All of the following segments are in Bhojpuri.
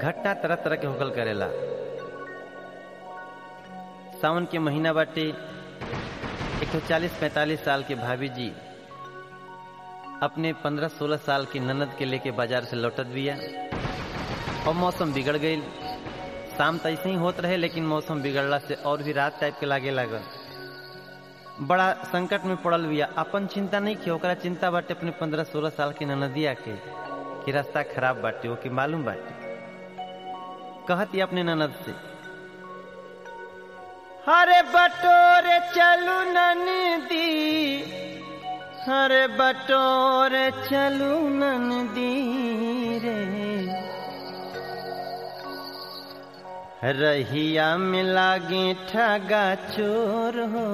घटना तरह तरह के होकल करेला सावन के महीना बाटे एक सौ चालीस पैंतालीस साल के भाभी जी अपने पंद्रह सोलह साल की ननद के लेके बाजार से लौटत बिया और मौसम बिगड़ गई शाम तो ऐसे ही होत रहे लेकिन मौसम बिगड़ला से और भी रात टाइप के लागे लागल बड़ा संकट में पड़ल बिया अपन चिंता नहीं की ओकरा चिंता बाटे अपने पंद्रह सोलह साल की ननदिया के कि रास्ता खराब बाटे वो कि मालूम बाटे कहती अपने ननद से हरे बटोरे चलू ननदी हरे बटोरे चलू ननदी रे रहिया में लागे ठगा चोर हो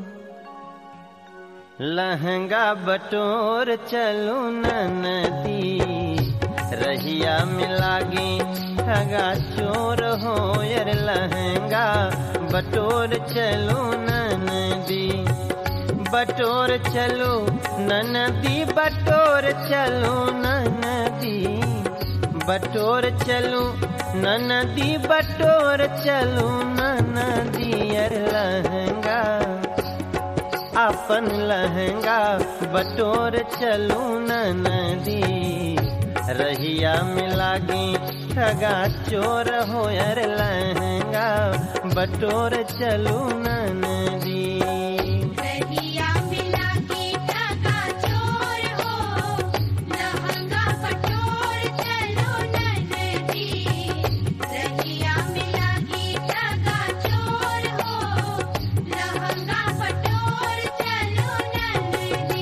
लहंगा बटोर चलू नदी रहिया में लागे ठगा चोर हो यार लहंगा बटोर चलू नदी बटोर चलो नदी बटोर चलो नदी बटोर चलो नदी बटोर चलो नदी अर लहंगा अपन लहंगा बटोर चलो नदी रहिया में लागे ठगा चोर हो यार लहंगा बटोर चलो नदी रहिया मिला के ठगा चोर हो लहंगा बटोर चलो ननदी रहिया मिला के ठगा चोर हो लहंगा बटोर चलो ननदी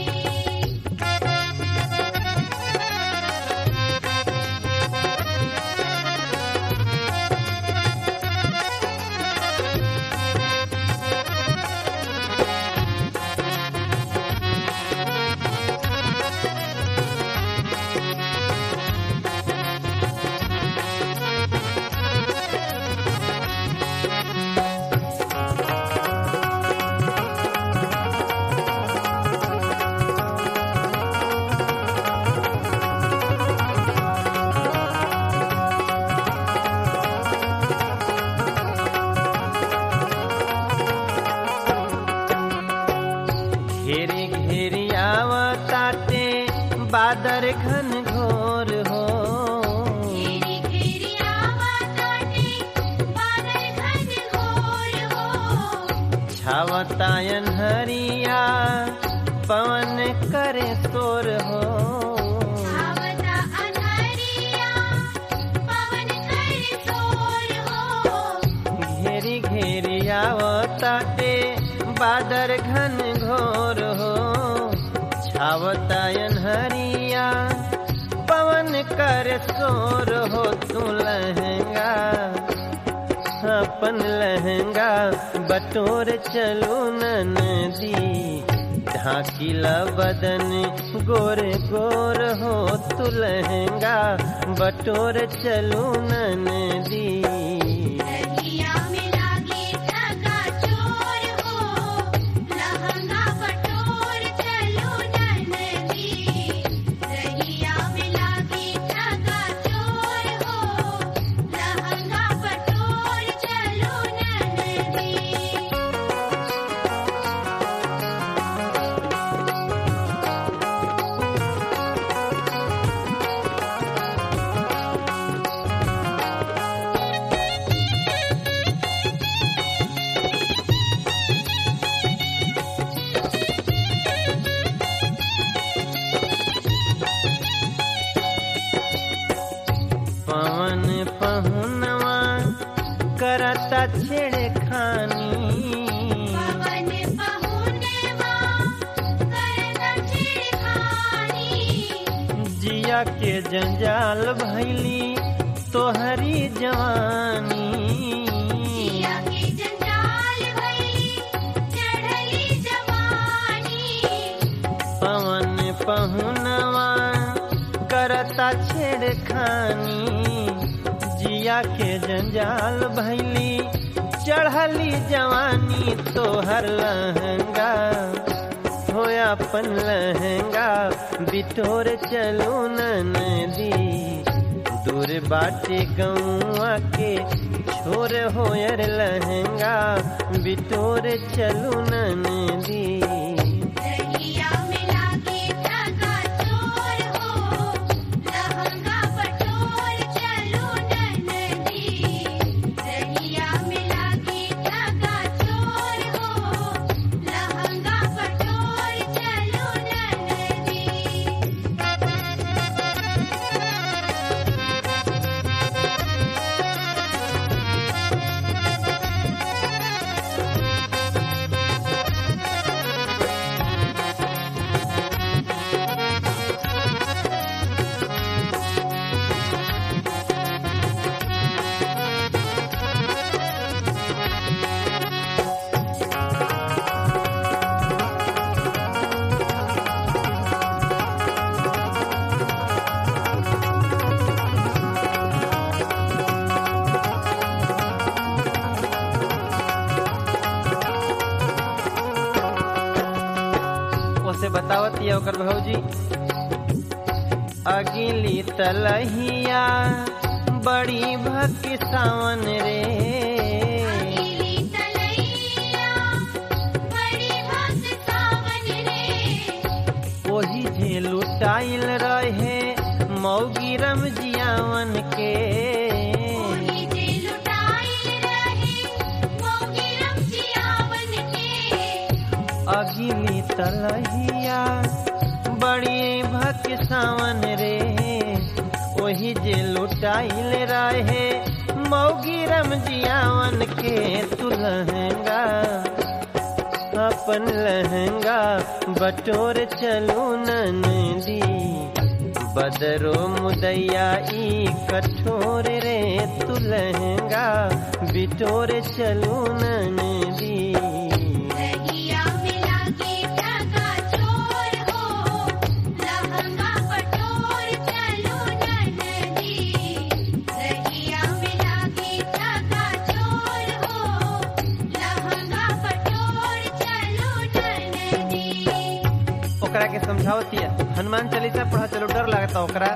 घेरी घेरी आवताते बादर घन घोर हो घेरी घेरी आवाज़ाटे बादल घन घोर हो छावतायन हरिया पवन करे तोर हो आवता अनहरिया पवन कर सोर हो घेरी घेरी आवताते बादर घन घोर हो छावतायन हरिया पवन कर सोर हो तू लहंगा अपन लहंगा बटोर चलो नदी ढाकिला बदन गोर गोर हो तू लहंगा बटोर चलो नदी रहिया मिला के ठगा चोर हो लहंगा बटोर चलो ननदी रहिया मिला के ठगा चोर हो लहंगा बटोर चलो ननदी पवन पहुनवा करता छेड़खानी पवन पहुनेवा करता छिड़खानी जिया के जंजाल भैली तोहरी जवानी जिया के जंजाल भइली चढ़ली जवानी पवन पहुनवा करता छेड़खानी जिया के जंजाल भैली चढ़ली जवानी तोहर लहंगा होया अपन लहंगा बिटोर चलो नदी दूर बाटे गौआ के छोर होयर लहंगा बिटोर चलू नदी रहिया में लागे धागा चोर हो लहंगा पटोर चलो ननदी रहिया में लागे धागा चोर हो लहंगा पटोर चलो ननदी ओसे बतावत या ओकर भौजी अगिली तलहिया बड़ी भक्ति सावन रे अकेली तलैया बड़ी भक्त सावन रे ओही जे लुटाइल रहे मौगी रमजियावन के ओही जे लुटाइल रहे मोगी रमजियावन के अगिली तलहिया बड़ी भक्ति सावन रे ओही जे लुटाइल रहे मौगी रमजियावन के तू लहंगा अपन लहंगा बटोर चलू नदी बदरो मुदैया ई कठोर रे तू लहंगा बिटोर चलू नदी रहिया में लागे धागा चोर हो लहंगा पटोर चलो ननदी रहिया में लागे धागा चोर हो लहंगा पटोर चलो ननदी ओकरा के समझावतिया हनुमान चालीसा पढ़ा चलो डर लगता ओकरा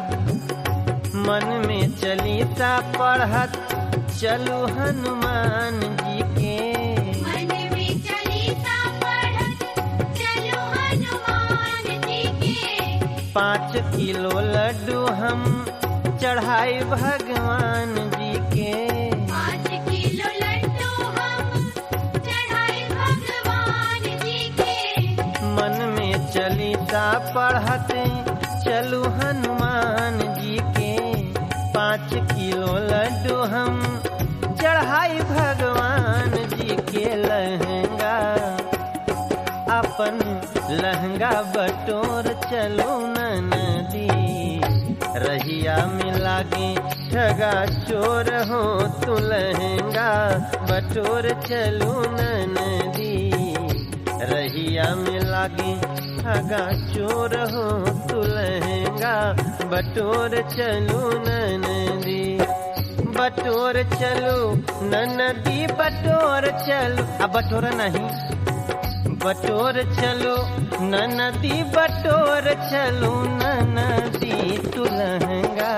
मन में चालीसा पढ़त चलू हनुमान जी के मन में चालीसा पढ़त चलो हनुमान जी के पाँच किलो लड्डू हम चढ़ाई भगवान जी के पाँच किलो लड्डू हम चढ़ाए भगवान जी के मन में चालीसा पढ़त चलू हनुमान जी के पाँच किलो लड्डू हम चढ़ाई भगवान जी के लहंगा अपन लहंगा बटोर चलो नदी रहिया में लागे ठगा चोर हो तू लहंगा बटोर चलो नदी रहिया में लागे ठगा चोर हो तू लहंगा बटोर चलो नदी बटोर चलो नदी बटोर चलो अब बटोर नहीं बटोर चलो नदी बटोर चलो नदी तू लहंगा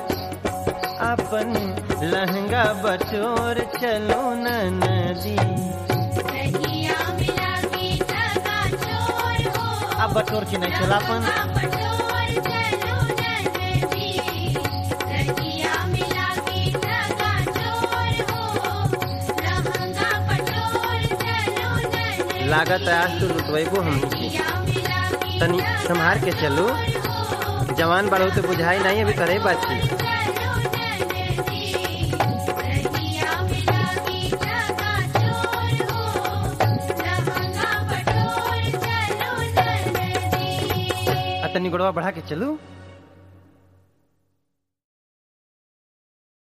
अपन लहंगा बटोर चलो नदी रहिया में लागे ठगा चोर हो अब बटोर की नहीं चला अपन लहंगा पटोर चलो ननदी रहिया में लागे ठगा चोर हो लहंगा पटोर चलो ननदी लागत है आज तू लुटवेबो हम रहिया में लागे तनी संभार के चलो हो जवान बड़ो तो बुझाई नहीं अभी करे बाची चलो ननदी रहिया में लागे ठगा चोर हो लहंगा पटोर चलो ननदी आ तनी गोड़वा बढ़ा के चलू